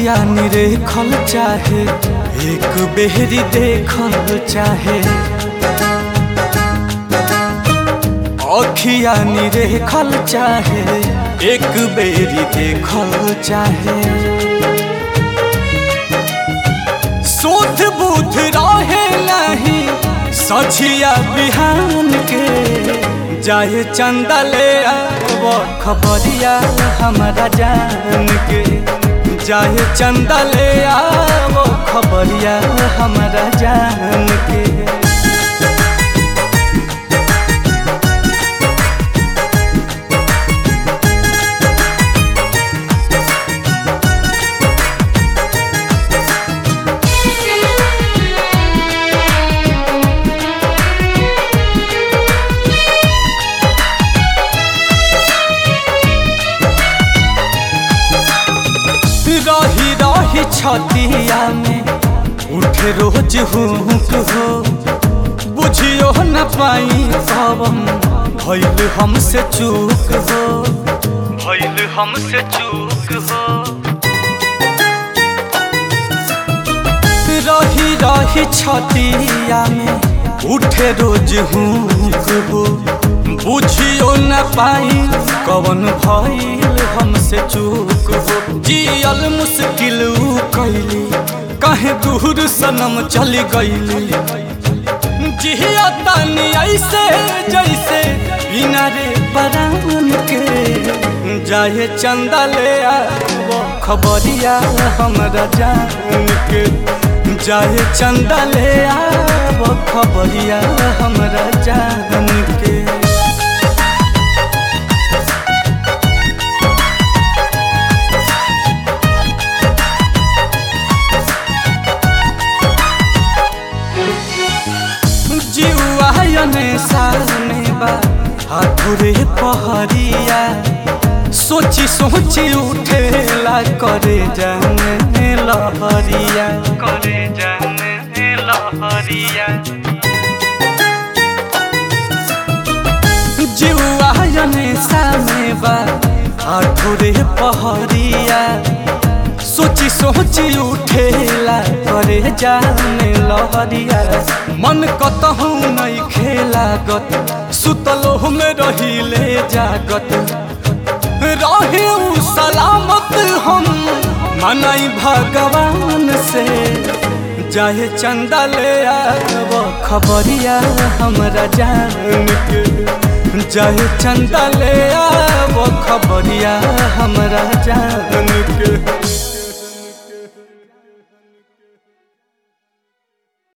अखिया निरेखल चाहे एक बेहरी देखल चाहे अखिया निरेखल चाहे एक बेरी देखल चाहे शोध बुध रहे नहीं सझिया बिहान के जाए चंदा ले आव खबरिया हमारा जान के जाए चंदा ले आव खबरिया हमारा जान के रही रही छतिया में उठे रोज हुक हो बुझियो न पाई पवन भैल हमसे चूक हो भैल हमसे चूक हो रही रही छतिया में उठे रोज हुक हो बुझियो न पाई कवन भइल हमसे चूक हो जियल मुश्किल कैली कहे दूर सनम चली गईली जिया तानी ऐसे जैसे बिना रे परान के जाए चंदा ले आव खबरिया हमरा जान के जाए चंदा ले आव खबरिया हमरा जान के जीवायने साने बा हाथुरे पहरिया सोची सोची उठेला करे जाने लहरिया करे जाने लहरिया जीवायने साने बा हाथुरे पहरिया सोची सोची उठेला करे जाने लहरिया मन कतहु नहीं खेलागत सुतलो में रहिले जागत रहे उ सलामत हम मनाई भगवान से जाए चंदा ले आव खबरिया हमरा जान के जाए चंदा ले आव खबरिया हमरा जान के